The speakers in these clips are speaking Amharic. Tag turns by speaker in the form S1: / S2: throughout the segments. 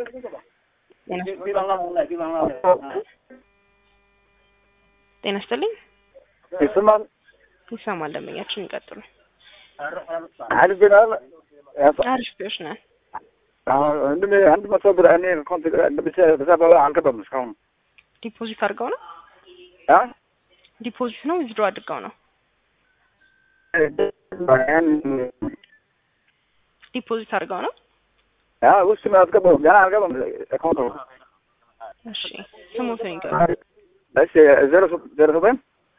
S1: ጤና ይስጥልኝ።
S2: ይሰማል።
S1: ይሰማል። ደንበኛችን ይቀጥሉ።
S2: አሪፍ ግን አለ
S1: አሪፍ ነን።
S2: እንደ አንድ መቶ ብር እኔ ኮንት በሰባ አልገባም እስካሁን
S1: ዲፖዚት አድርገው ነው
S2: አ
S1: ዲፖዚት ነው ዊዝድሮ አድርገው ነው ዲፖዚት አድርገው ነው።
S2: አ ውስጥ ነው አልገባም ገና አልገባም አካውንት ነው።
S1: እሺ ስሙትን ይገባ።
S2: እሺ ዜሮ ዜሮ ዘጠኝ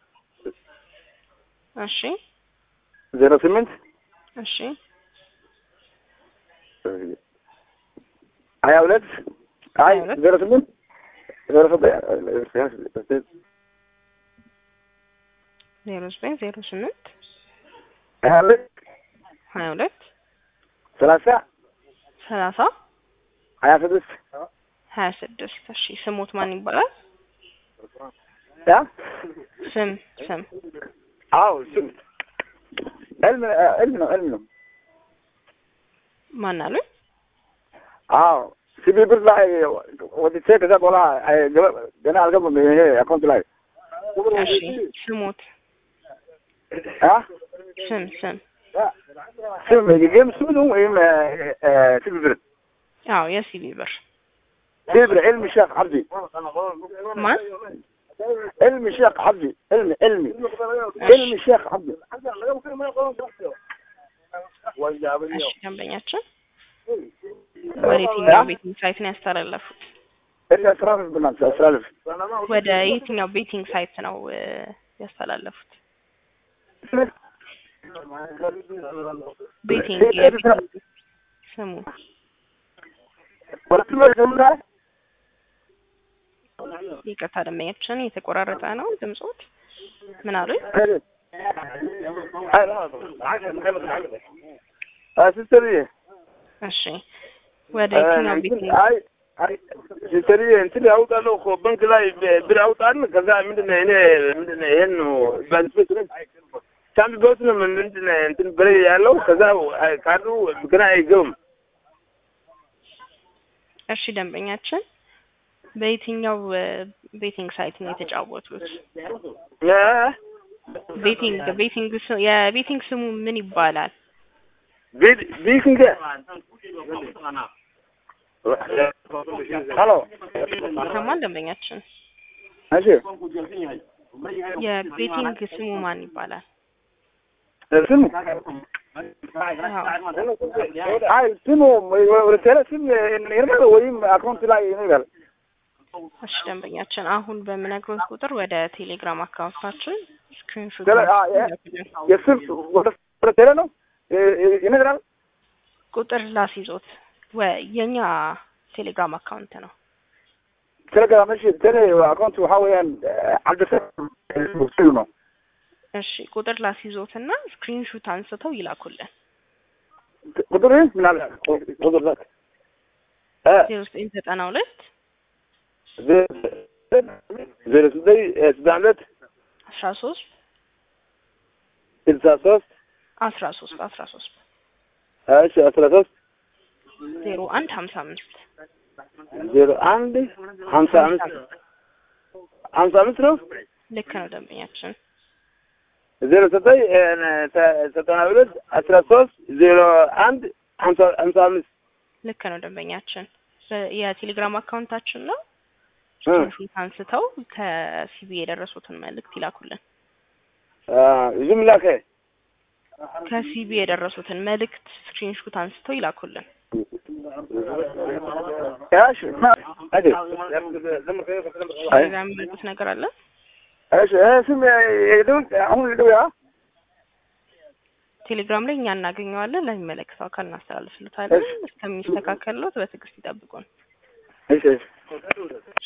S1: እሺ
S2: ዜሮ ስምንት
S1: እሺ
S2: ሀያ ሁለት አይ
S1: ሀያ ሁለት
S2: ዜሮ ስምንት ዜሮ ዘጠኝ
S1: ዜሮ ዘጠኝ ዜሮ ስምንት
S2: ሀያ ሁለት
S1: ሀያ ሁለት
S2: ሰላሳ
S1: ሰላሳ
S2: ሀያ ስድስት
S1: ሀያ ስድስት እሺ ስሙት ማን ይባላል?
S2: ያ
S1: ስም ስም
S2: አዎ ስም ዕልም ዕልም ነው ዕልም ነው
S1: ማን አሉኝ?
S2: አዎ ሲቢ ብር ላይ ወጥቼ ከዛ በኋላ አይ- ገባ- ገና አልገባም ይሄ አካውንት ላይ
S1: እሺ ስሙት
S2: አ
S1: ስም ስም
S2: ስም የጌም ስም ነው ወይም ሲቢ ብር
S1: አዎ የሲቢ ብር
S2: ሲቢ ብር ዕልም ሼክ አብዲ
S1: ማን
S2: ዕልም ሼክ አብዲ ዕልም ዕልም ዕልም ሼክ አብዲ
S1: እሺ ደንበኛችን ወደ የትኛው ቤቲንግ ሳይት ነው ያስተላለፉት?
S2: እሺ አስራልፍ ብናት አስራልፍ
S1: ወደ የትኛው ቤቲንግ ሳይት ነው እ፣ ያስተላለፉት? ቤቲንግ የቤቲንግ ስሙ
S2: ወደ ትምህርት ተምራ
S1: ይቅርታ ደንበኛችን የተቆራረጠ ነው ድምጾት። ምን አሉኝ?
S2: ሲስተርዬ
S1: እሺ ወደ የትኛው ቤቲንግ
S2: አይ አይ ሲስተርዬ እንትን ያውጣለሁ እኮ ባንክ ላይ ብር ያውጣል። ከዛ ምንድን ነው እኔ ምንድን ነው ይሄን ነው ባንክ ሳምቢ ቦት ነው ምንድን ነው እንትን ብር ያለው ከዛ ካርዱ ገና አይገቡም።
S1: እሺ ደንበኛችን በየትኛው እ፣ ቤቲንግ ሳይት ነው የተጫወቱት? ቤቲንግ ቤቲንግ ስ- የቤቲንግ ስሙ ምን ይባላል?
S2: ቢክንገ ሄሎ
S1: ይሰማል ደንበኛችን?
S2: እሺ
S1: የቤቲንግ ስሙ ማን ይባላል?
S2: ስሙ
S1: አዎ።
S2: አይ ስሙ ወደ ቴሌ ስም ይርማል ወይም አካውንት ላይ ይነጋል።
S1: እሺ ደንበኛችን አሁን በምነግሮት ቁጥር ወደ ቴሌግራም አካውንታችን ስክሪንሾት
S2: ቴሌ- አ- የ- የስም ወደ ወደ ቴሌ ነው ይ- ይነግራል።
S1: ቁጥር ላስይዞት ወ የኛ ቴሌግራም አካውንት ነው።
S2: ቴሌግራም እሺ ቴሌ አካውንት waxaa weeyaan cabdisal ነው
S1: እሺ ቁጥር ላስይዞትና ስክሪንሾት አንስተው ይላኩልን።
S2: ቁጥር ምን አለ ቁጥር ላክ እ
S1: ዜሮ ዘጠኝ ዘጠና ሁለት
S2: ዜሮ ዘጠኝ ስልሳ ሁለት
S1: አስራ ሶስት
S2: ስልሳ ሶስት
S1: አስራ ሶስት አስራ ሶስት
S2: እሺ አስራ ሶስት
S1: ዜሮ አንድ ሀምሳ አምስት
S2: ዜሮ አንድ ሀምሳ አምስት ሀምሳ አምስት ነው
S1: ልክ ነው ደንበኛችን።
S2: ዜሮ ዘጠኝ ዘጠና ሁለት አስራ ሶስት ዜሮ አንድ ሀምሳ ሀምሳ አምስት
S1: ልክ ነው ደንበኛችን። በ- የቴሌግራም አካውንታችን ነው።
S2: እ
S1: ስክሪንሾት አንስተው ከሲቢ የደረሱትን መልእክት ይላኩልን።
S2: ዝም ላከ
S1: ከሲቢ የደረሱትን መልእክት ስክሪንሾት አንስተው ይላኩልን።
S2: ያሽ አይ
S1: ሌላ የሚሉት ነገር አለ?
S2: እሺ ስም የደውል አሁን ልደው ያ
S1: ቴሌግራም ላይ እኛ እናገኘዋለን። ለሚመለከተው አካል እናስተላልፍልታለን።
S2: እሺ።
S1: እስከሚስተካከልሎት በትዕግስት ይጠብቁን።
S2: እሺ እሺ